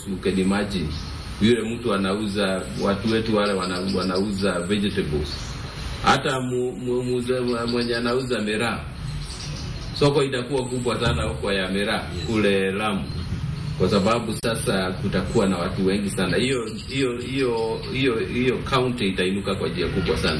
you can imagine yule mtu anauza watu wetu wale wana, wanauza vegetables hata mu, mu, muze, mwenye anauza miraa soko itakuwa kubwa sana huko ya miraa kule Lamu kwa sababu sasa kutakuwa na watu wengi sana. Hiyo hiyo hiyo hiyo hiyo county itainuka kwa njia kubwa sana.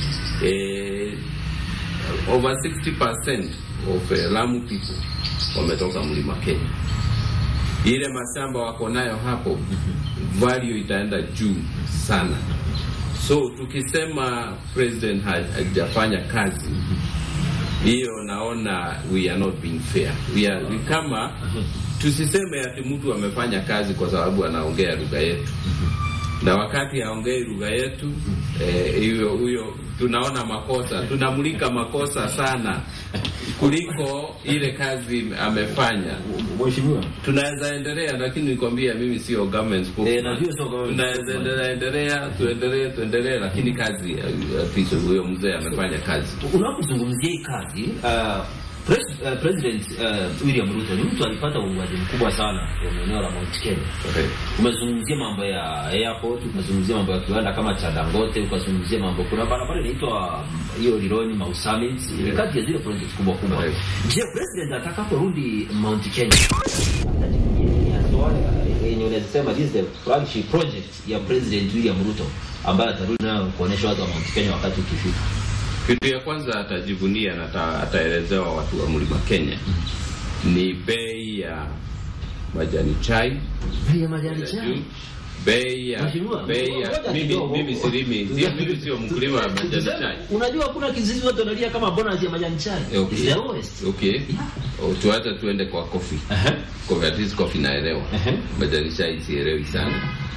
Eh, over 60% of uh, Lamu people wametoka mlima Kenya. Ile mashamba wako nayo hapo, value itaenda juu sana. So tukisema president ha- hajafanya kazi hiyo, naona we are not being fair. We are, we kama tusiseme ati mtu amefanya kazi kwa sababu anaongea lugha yetu na wakati haongei lugha yetu eh, hiyo huyo tunaona makosa, tunamulika makosa sana kuliko ile kazi amefanya. Mheshimiwa, Tunaweza endelea, lakini nikwambia mimi sio government spokesman. Eh, najua sio government Tunaweza spokesman. endelea endelea, tuendelee tuendelee, lakini kazi eh, at least huyo mzee amefanya kazi. unapozungumzia hii kazi uh, pres, uh, President uh, William Ruto ni mtu alipata uungwaji mkubwa sana kwenye eneo la Mount Kenya. Okay. Umezungumzia mambo ya airport, umezungumzia mambo ya kiwanda kama cha Dangote, ukazungumzia mambo, kuna barabara inaitwa um, hiyo Lironi Mau Summit, ni kati ya zile project kubwa kubwa. Right. Je, president atakaporudi Mount Kenya atajivunia swala yenye unasema this is the flagship project ya President William Ruto ambaye atarudi nayo kuonesha watu wa Mount Kenya wakati ukifika. Kitu ya kwanza atajivunia na ata- ataelezewa watu wa mlima Kenya ni bei ya majani chai Bei ya majani ya chai. juu, bei ya Mheshimiwa, bei ya ngoja mimi kidogo. mimi silimi sio mimi sio mkulima wa majani Tuseme, chai. Unajua kuna kizizi watu wanalia kama bonus ya majani chai. Okay. It's the lowest. Okay. Yeah. Oh, tuacha tuende kwa coffee. Aha. Coffee at least coffee naelewa. Ehe. Majani chai sielewi sana.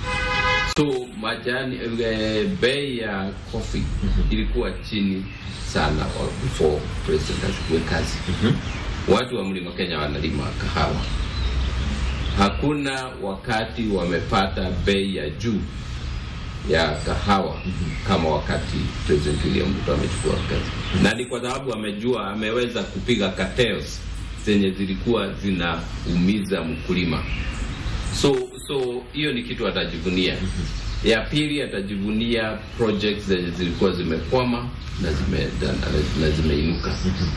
So majani eh, bei ya coffee ilikuwa chini sana wa- before president achukue kazi. Watu wa mlima Kenya wanalima kahawa. Hakuna wakati wamepata bei ya juu ya kahawa kama wakati President William Ruto amechukua kazi, na ni kwa sababu amejua ameweza kupiga cartels zenye zilikuwa zinaumiza mkulima. So so hiyo ni kitu atajivunia. Ya pili atajivunia projects zenye zilikuwa zimekwama na zime na, na zimeinuka.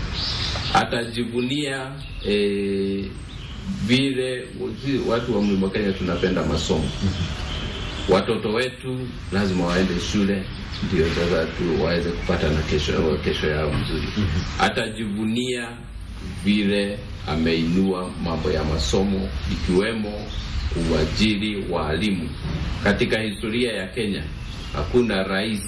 Atajivunia eh, vile watu wa mlima Kenya tunapenda masomo watoto wetu lazima waende shule ndio sasa tu waweze kupata na kesho, kesho yao mzuri. Atajivunia vile ameinua mambo ya masomo ikiwemo uajiri waalimu. Katika historia ya Kenya hakuna rais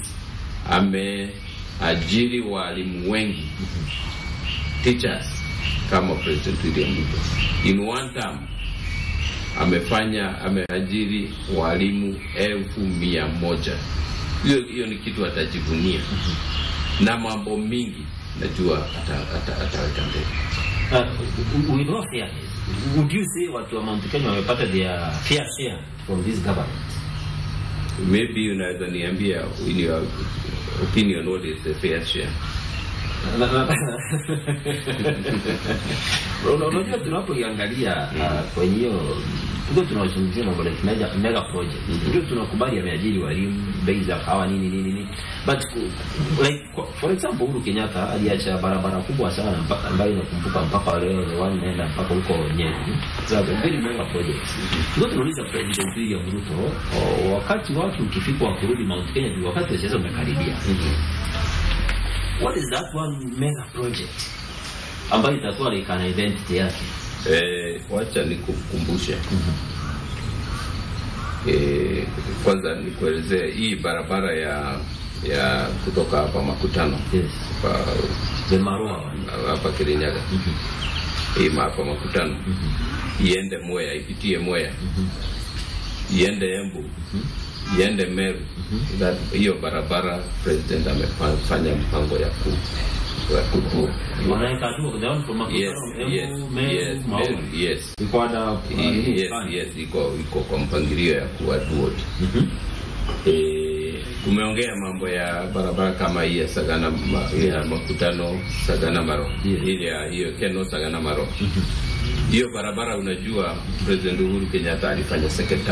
ameajiri waalimu wengi teachers kama President William Ruto in one term amefanya ameajiri walimu elfu mia moja. Hiyo hiyo ni kitu atajivunia na mambo mingi najua ata- ata- ataweka mbele. Uh, with all fairness, would you say watu wa Mount Kenya wamepata their fair share from this government? Maybe unaweza niambia in your opinion what is the fair share? Na- na- Una- Unajua tunapoiangalia uh, kwenye hiyo ndio tunazungumzia mambo like mega, mega project ndio tunakubali ameajiri walimu bei za kahawa nini nini nini but ku- like for- for example Uhuru Kenyatta aliacha barabara kubwa sana mpaka ambayo inakumbuka mpaka leo ni one naenda mpaka huko Nyeri so a very mega project ndio tunauliza President William Ruto o- wakati watu ukifika wa kurudi Mount Kenya ni wakati wa siasa umekaribia what is that one mega project ambayo itakuwa like an identity yake Eh, wacha nikukumbushe eh, kwanza nikuelezee hii barabara ya ya kutoka hapa Makutano yes hapa the Marua one hapa Kirinyaga hii hapa Makutano iende Mwea, ipitie Mwea, iende Embu, iende Meru. That- Hiyo barabara president amefanya mpango ya ku ya kutu wanaweka tu the one from yes, Makutano, yes, Embu, Meru, yes, Maua. Meru, yes. Iko under, uh, I- nini yes, fulani. yes, iko iko kwa mpangilio ya kuwa duot. Mhm. Eh, umeongea mambo ya barabara kama hii ya Sagana ma, ya makutano Sagana Maro Yes. ile ya hiyo Keno Sagana Maro hiyo barabara, unajua President Uhuru Kenyatta alifanya second